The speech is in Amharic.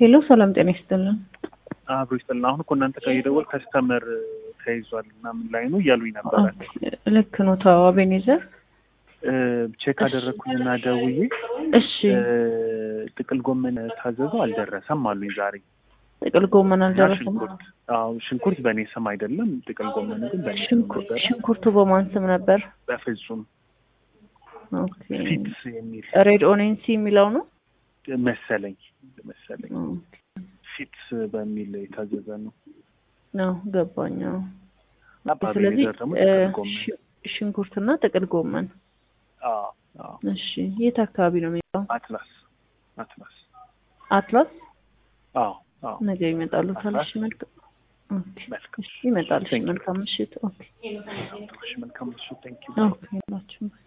ሄሎ ሰላም ጤና ይስጥልን። አብሮ ይስጥልን። አሁን እኮ እናንተ ጋር የደወል ከስተመር ተይዟል ምናምን ላይ ነው እያሉኝ ነበረ። ልክ ነው። ተው አቤኔዘር ቼክ አደረግኩኝና ደውዬ እሺ ጥቅል ጎመን ታዘዘው አልደረሰም አሉኝ ዛሬ። ጥቅል ጎመን እና አልደረሰም። ሽንኩርት አዎ ሽንኩርት በእኔ ስም አይደለም፣ ጥቅል ጎመን ግን በእኔ ስም ሽንኩ- ነበረ። ሽንኩርቱ በማን ስም ነበር? በፍጹም ኦኬ ፊትስ የሚል ሬድ ኦኔንሲ የሚለው ነው። መሰለኝ መሰለኝ ኦኬ። ፊትስ በሚል የታዘዘ ነው። ነው ገባኝ። አዎ። እና ስለዚህ በአቤኔዘር ደግሞ እ፣ ጥቅል ጎመን ሽ- ሽንኩርትና ጥቅል ጎመን። አዎ አዎ እሺ የት አካባቢ ነው የሚለው? አትላስ አትላስ አትላስ አዎ አዎ ነገ ይመጣሉ። አትላስ። ታንሽ መልካም ኦኬ። መልካም እሺ ይመጣሉ። እሺ Thank you. መልካም ምሽት። ኦኬ እሺ መልካም እሱ ቴንክ ዩ ኦኬ ናችሁ